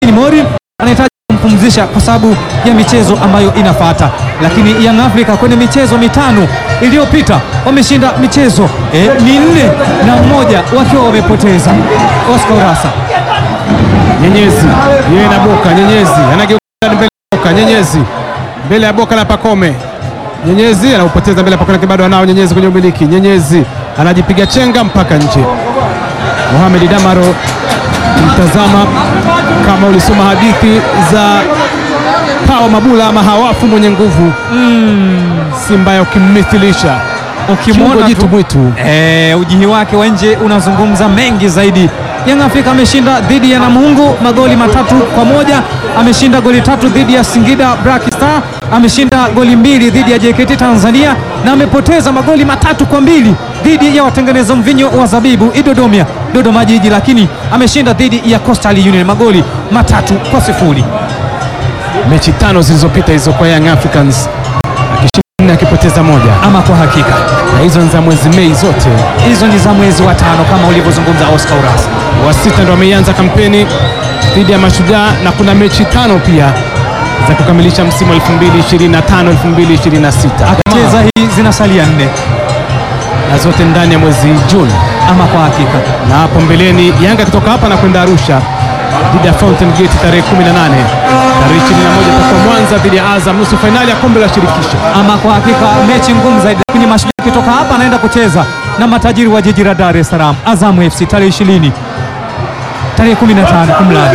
Hussein Mori anahitaji kumpumzisha kwa sababu ya michezo ambayo inafuata, lakini Young Africa kwenye michezo mitano iliyopita wameshinda michezo eh, minne na mmoja wakiwa wamepoteza. Oscar Urasa Nyenyezi yeye na Boka. Nyenyezi anageuka mbele ya Boka. Nyenyezi mbele ya Boka na Pakome. Nyenyezi anaupoteza mbele ya Pakome, lakini bado anao Nyenyezi kwenye umiliki. Nyenyezi anajipiga chenga mpaka nje. Mohamed Damaro, mtazama kama ulisoma hadithi za Pawa Mabula ama hawafu mwenye nguvu si mbaya ukimmithilisha ukimwona Kiungo tu- jitu mwitu. Eh, ujihi wake wa nje unazungumza mengi zaidi. Young Africa ameshinda dhidi ya Namungo magoli matatu kwa moja, ameshinda goli tatu dhidi ya Singida Black Star, ameshinda goli mbili dhidi ya JKT Tanzania na amepoteza magoli matatu kwa mbili dhidi ya watengeneza mvinyo wa zabibu Idodomia Dodoma Jiji, lakini ameshinda dhidi ya Coastal Union magoli matatu kwa sifuri. mechi tano zilizopita hizo kwa Young Africans, akishinda nne akipoteza moja, Ama kwa hakika na hizo ni za mwezi Mei zote. hizo ni za mwezi wa tano kama ulivyozungumza Oscar Urasa. wa sita ndo ameianza kampeni dhidi ya Mashujaa na kuna mechi tano pia za kukamilisha msimu wa 2025 2026 Akacheza hii zinasalia nne na zote ndani ya mwezi Juni. ama kwa hakika Na hapo mbeleni Yanga akitoka hapa na kwenda Arusha dhidi ya Fountain Gate tarehe 18, tarehe 21 itakuwa Mwanza dhidi ya Azam nusu fainali ya kombe la shirikisho. ama kwa hakika mechi ngumu zaidi, lakini Mashujaa akitoka hapa anaenda kucheza na matajiri wa jiji la Dar es Salaam, Azam FC tarehe 20 tarehe 15 kumlani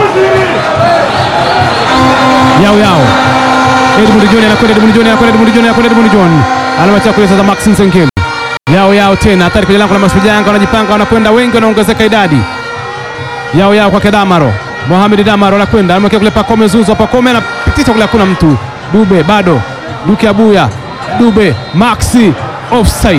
yao yao Edmund John anakwenda Edmund John anakwenda Edmund John anakwenda Edmund John anamwacha kule sasa Max Nsengeli yao yao tena hatari kwenye lango la Mashujaa Yanga wanajipanga wanakwenda wengi wanaongezeka idadi yao yao kwa Kedamaro Mohamed Damaro anakwenda anamwekea kule Pakome Zuzo Pakome anapitisha kule hakuna mtu Dube bado Duke Abuya Dube Maxi offside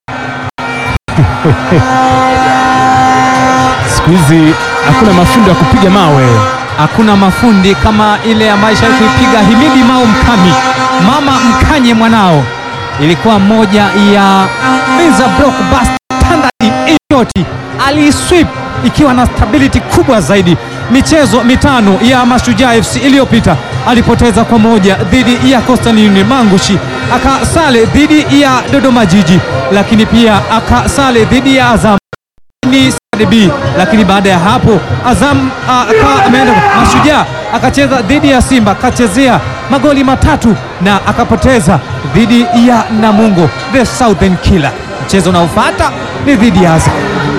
siku hizi hakuna mafundo ya kupiga mawe hakuna mafundi kama ile ambayo ishawahi kuipiga Himidi Mao Mkami, mama mkanye mwanao, ilikuwa moja ya Meza blockbuster standard inshoti, aliswip ikiwa na stability kubwa zaidi. Michezo mitano ya Mashujaa FC iliyopita alipoteza kwa moja dhidi ya Coastal Union Mangushi, akasale dhidi ya Dodoma Jiji, lakini pia akasale dhidi ya Azam ni CRDB, lakini baada ya hapo Azam ah, akawa ameenda Mashujaa akacheza dhidi ya Simba akachezea magoli matatu na akapoteza dhidi ya Namungo the Southern Killer. Mchezo unaofuata ni dhidi ya Azam,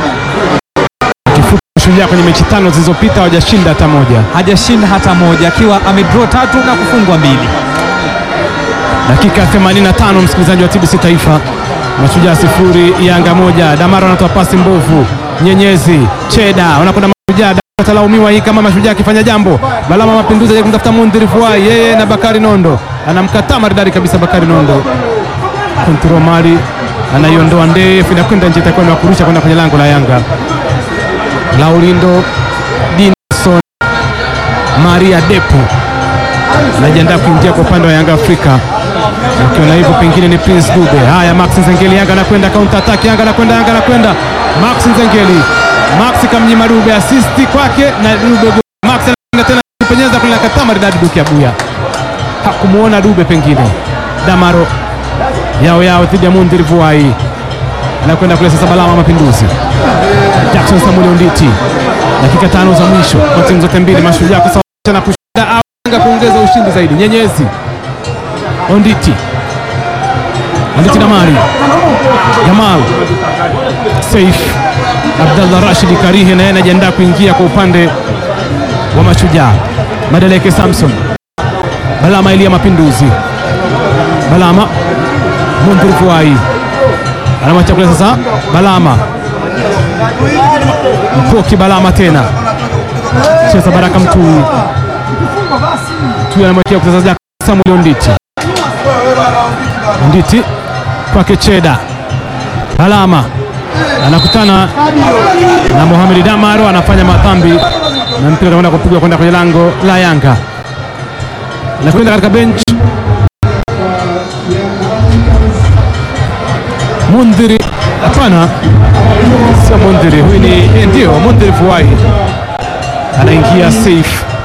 kifupi Mashujaa kwenye mechi tano zilizopita hawajashinda hata moja hajashinda hata moja, akiwa amedraw tatu na kufungwa mbili. dakika ya 85 msikilizaji wa TBC Taifa, Mashujaa sifuri Yanga moja. Damaro anatoa pasi mbovu, Nyenyezi Cheda wanakwenda Mashujaa, atalaumiwa hii kama Mashujaa akifanya jambo. Balama Mapinduzi aje kumtafuta Mundhiri Fuai, yeye na Bakari Nondo anamkataa maridadi kabisa. Bakari Nondo kontrol mali anaiondoa ndefu, inakwenda nje, itakuwa ni wa kurusha kwenda kwenye lango la Yanga. Laurindo Dinson Maria Depo anajiandaa kuingia kwa upande wa Yanga Afrika ukiona hivyo pengine ni Prince Dube. Haya, Max Nzengeli, Yanga anakwenda counter attack, Yanga anakwenda, Yanga anakwenda, Max Nzengeli, Max kamnyima Dube assist kwake na Dube goli. Max anakwenda tena kupenyeza kule, akataa maridadi Duke Abuya, hakumuona Dube pengine. Damaro yao yao dhidi ya Mundhiri Vuai, anakwenda kule sasa, Balama Mapinduzi, Jackson Samuel Onditi, dakika tano za mwisho kwa timu zote mbili, Mashujaa kusawazisha na kushinda au Yanga kuongeza ushindi zaidi. Nyenyezi Onditi Onditi Damari Jamal Saif Abdallah Rashid Karihe naye anajiandaa kuingia kwa upande wa Mashujaa. Madeleke Samson Balama Elia Mapinduzi Balama Mundhiri Fuai anamwacha kule sasa, Balama Mpoki Balama tena cheza Baraka Mtui Mtui anamwekea kucheza Samuel Onditi Nditi kwake Cheda Balama anakutana na Mohamed Damaro, anafanya madhambi na mpira utakwenda kupigwa kwenda kwenye lango la Yanga, anakwenda katika bench. Mundhiri, hapana, sio Mundhiri, huyu ni eh, ndio Mundhiri Fuai anaingia safe